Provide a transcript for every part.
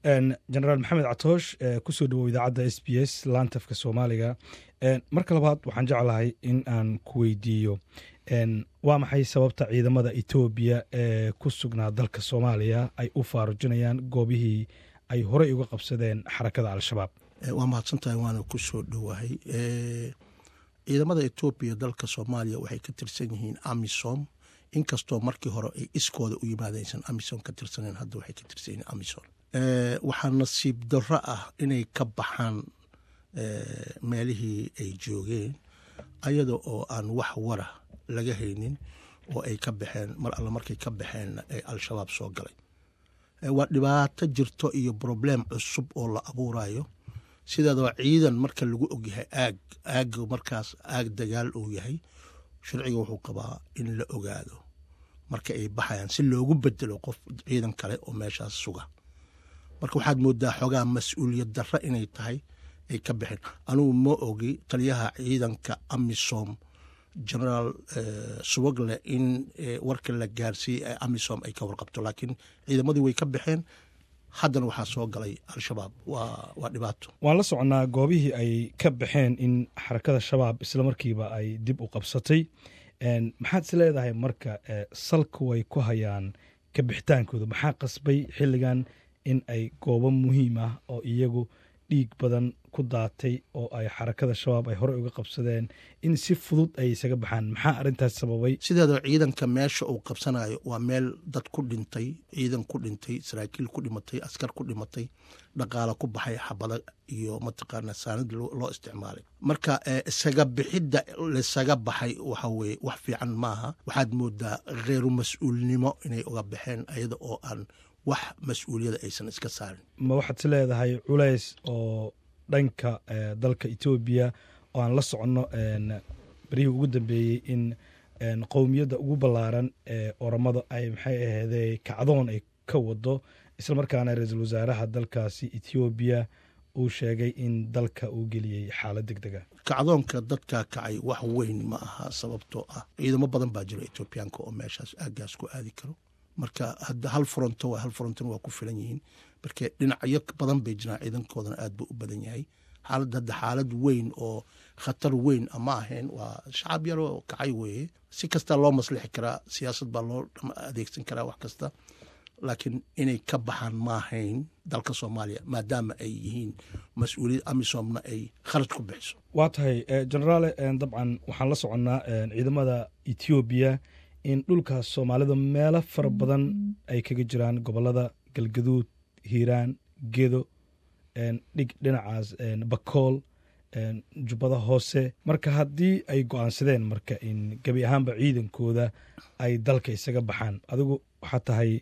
genaraal maxamed catoosh kusoo dhawow idaacadda s b s laantafka soomaaliga marka labaad waxaan jeclahay in aan ku weydiiyo waa maxay sababta ciidamada etoobiya ee ku sugnaa dalka soomaaliya ay u faarujinayaan goobihii ay horey uga qabsadeen xarakada al-shabaab waa mahadsantahay waana ku soo dhowahay ciidamada etoobiya dalka soomaaliya waxay ka tirsan yihiin amisom inkastoo markii hore ay iskooda u yimaadaysan amisom ka tirsaneen hadda waxay ka tirsan yihiin amisom waxaa nasiib darro ah inay ka baxaan meelihii ay joogeen ayada oo aan wax wara laga haynin oo ay ka baxeen mar alle markay ka baxeenna ay al-shabaab soo galay waa dhibaato jirto iyo broblem cusub oo la abuurayo sideedaba ciidan marka lagu ogyahay aag aagga markaas aag dagaal uu yahay sharciga wuxuu qabaa in la ogaado marka ay baxayaan si loogu bedelo qof ciidan kale oo meeshaas suga marka waxaad moodaa xoogaa mas-uuliyad darro inay tahay ay ka baxeen anugu ma ogi taliyaha ciidanka amisom generaal suwagle in warka la gaarsiiyey amisom ay ka warqabto laakiin ciidamadii way ka baxeen haddana waxaa soo galay al-shabaab waa dhibaato waan la soconnaa goobihii ay ka baxeen in xarakada shabaab isla markiiba ay dib u qabsatay maxaad is leedahay marka salka way ku hayaan ka bixitaankooda maxaa qasbay xilligan in ay goobo muhiim ah oo iyagu dhiig badan ku daatay oo ay xarakada shabaab ay horey uga qabsadeen in si fudud ay isaga baxaan maxaa arrintaas sababay sideedaba ciidanka meesha uu qabsanayo waa meel dad ku dhintay ciidan ku dhintay saraakiil ku dhimatay askar ku dhimatay dhaqaalo ku baxay xabada iyo mataqaana saanad loo isticmaalay marka isaga bixidda laisaga baxay waxa weye wax fiican maaha waxaad moodaa kheyru mas-uulnimo inay uga baxeen ayada oo aan wax mas-uuliyada aysan iska saarin ma waxaad is leedahay culays oo dhanka dalka etoobiya oo aan la soconno beryihii ugu dambeeyey in qowmiyadda ugu ballaaran ee oramada ay maxay aheedee kacdoon ay ka wado isla markaana ra-iisul wasaaraha dalkaasi etoobiya uu sheegay in dalka uu geliyey xaalad deg dega kacdoonka dadka kacay wax weyn ma aha sababtoo ah ciidamo badan baa jira etoobiyaanka oo meeshaas aagaas ku aadi karo marka hadda hal furanto waa hal furantona waa ku filan yihiin marka dhinacyo badan bay jiraan ciidankoodana aad buu u badan yahay xaalad hadda xaalad weyn oo khatar weyn ama ahayn waa shacab yaroo kacay weeye si kastaa loo maslixi karaa siyaasad baa loo adeegsan karaa wax kasta laakiin inay ka baxaan maahayn dalka soomaaliya maadaama ay yihiin mas-uuliyad amisomna ay kharaj ku bixiso waa tahay generaale dabcan waxaan la soconnaa ciidamada etoobiya in dhulkaas soomaalida meelo fara badan ay kaga jiraan gobolada galgaduud hiiraan gedo dhig dhinacaas bakool jubbada hoose marka haddii ay go-aansadeen marka in gebi ahaanba ciidankooda ay dalka isaga baxaan adigu waxaad tahay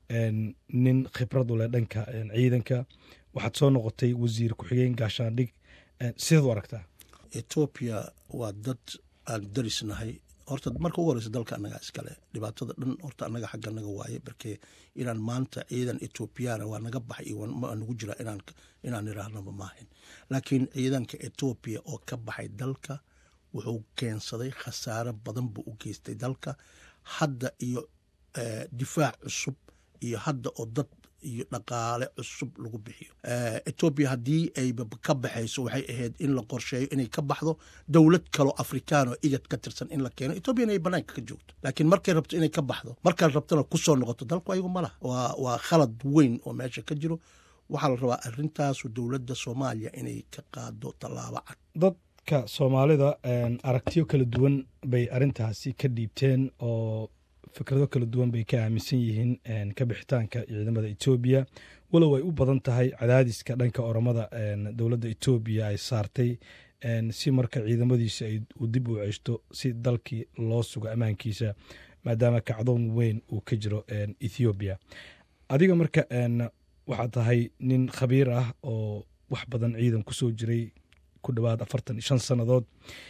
nin khibrad u leh dhanka ciidanka waxaad soo noqotay wasiir ku-xigeen gaashaandhig sidaad u aragtaa etoobiya waa dad aan darisnahay horta marka ugu horeysa dalka annagaa iskale dhibaatada dhan horta annaga xagga naga waaye markee inaan maanta ciidan etoobiyaana waa naga baxay iyo ma nagu jira inaan iraahnaba maahayn laakiin ciidanka etoobiya oo ka baxay dalka wuxuu keensaday khasaare badan buu u geystay dalka hadda iyo difaac cusub iyo hadda oo dad iyo dhaqaale cusub lagu bixiyo etoobiya haddii ayba ka baxayso waxay ahayd in la qorsheeyo inay ka baxdo dowlad kaloo afrikaan oo igad ka tirsan in la keeno etoobiyana ay banaanka ka joogto laakiin markay rabto inay ka baxdo markaad rabtona kusoo noqoto dalku ayagu ma laha waa waa khalad weyn oo meesha ka jiro waxaa la rabaa arrintaasu dowladda soomaaliya inay ka qaado tallaabo cad dadka soomaalida aragtiyo kala duwan bay arrintaasi ka dhiibteen oo fikrado kala duwan bay ka aaminsan yihiin ka bixitaanka ciidamada etoobiya walow ay u badan tahay cadaadiska dhanka oramada dowladda etoobiya ay saartay si marka ciidamadiisa ay dib u ceshto si dalkii loo sugo ammaankiisa maadaama kacdoon weyn uu ka jiro ethoobiya adiga marka waxaad tahay nin khabiir ah oo wax badan ciidan kusoo jiray ku dhowaad afartan iyo shan sannadood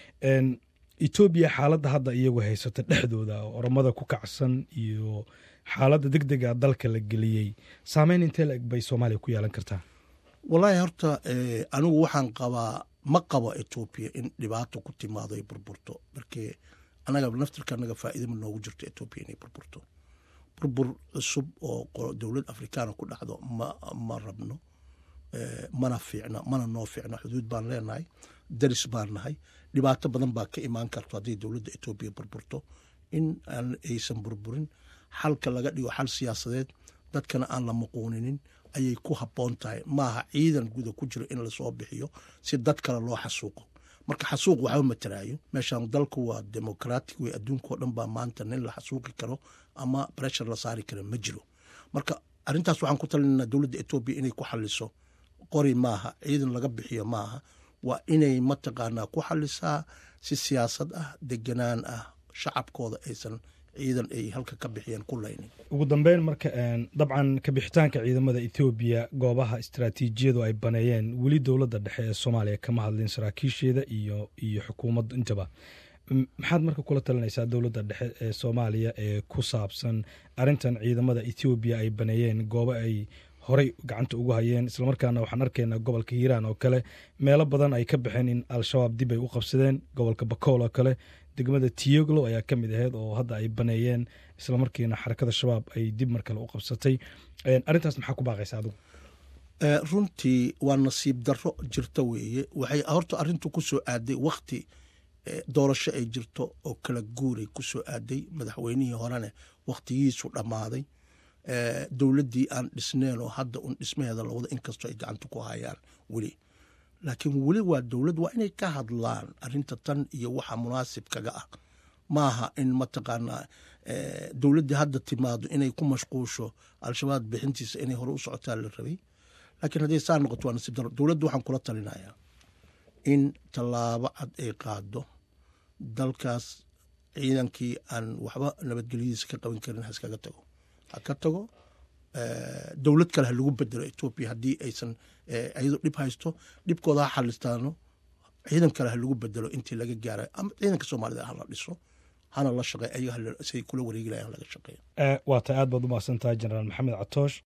etoobiya xaaladda hadda iyagu haysata dhexdooda oo oramada ku kacsan iyo xaaladda deg dega dalka la geliyey saameyn intee la eg bay soomaaliya ku yeelan kartaa wallaahi horta anigu waxaan qabaa ma qabo etoobiya in dhibaato ku timaado ay burburto markee anaga naftirka anaga faa'iida ma noogu jirto etoobiya inay burburto burbur cusub oo dowlad afrikaana ku dhacdo ma ma rabno mana fiicna mana noo fiicna xuduud baan leenahay daris baan nahay dhibaato badan baa ka imaan karto hadday dowladda etoobiya burburto in aysan burburin xalka laga dhigo xal siyaasadeed dadkana aan la muquuninin ayay ku habboon tahay maaha ciidan guda ku jiro in lasoo bixiyo si dad kale loo xasuuqo marka xasuuq waxba mataraayo meeshaan dalku waa democratic wey adduunkao dhan baa maanta nin la xasuuqi karo ama breshar la saari karo ma jiro marka arrintaas waxaan ku talinaa dowladda etoobiya inay ku xaliso qori maaha ciidan laga bixiyo maaha waa inay mataqaanaa ku xalisaa si siyaasad ah deganaan ah shacabkooda aysan ciidan ay halka ka bixiyeen ku laynin ugu dambeyn marka dabcan kabixitaanka ciidamada ethoobiya goobaha istaraatiijiyadu ay baneeyeen weli dowladda dhexe ee soomaaliya kama hadlin saraakiisheeda iyo iyo xukuumaddu intaba maxaad marka kula talinaysaa dowladda dhexe ee soomaaliya ee ku saabsan arrintan ciidamada ethoobiya ay baneeyeen goobo ay horey gacanta ugu hayeen islamarkaana waxaan arkaynaa gobolka hiiraan oo kale meelo badan ay ka baxeen in al-shabaab dib ay u qabsadeen gobolka bakool oo kale degmada tiyoglo ayaa ka mid aheyd oo hadda ay baneeyeen islamarkiina xarakada shabaab ay dib mar kale u qabsatay arrintaas maxaa ku baaqaysa adigu runtii waa nasiib darro jirta weeye waxay horta arrintu ku soo aaday wakhti doorasho ay jirto oo kala guuray ku soo aaday madaxweynihii horene wakhtigiisu dhammaaday dowladdii aan dhisneen oo hadda un dhismaheeda lawada inkastoo ay gacanta ku hayaan weli laakiin weli waa dowladd waa inay ka hadlaan arrinta tan iyo waxa munaasib kaga ah maaha in mataqaanaa dowladdii hadda timaado inay ku mashquusho al-shabaab bixintiisa inay hore u socotaan la rabay laakiin hadday saa noqoto waa nasiib daro dowladda waxaan kula talinayaa in tallaabo cad ay qaado dalkaas ciidankii aan waxba nabadgelyadiisa ka qaban karin ha iskaga tago ha ka tago dowlad kale ha lagu bedelo etoobiya haddii aysan iyadoo dhib haysto dhibkooda ha xalistaano ciidan kale ha lagu bedelo intii laga gaara ama ciidanka soomaalida hala dhiso hana la shaqey ayaga siay kula wareegi lahayan laga shaqeeya waa ta aad baad u mahadsan tahay jenaraal maxamed catoosh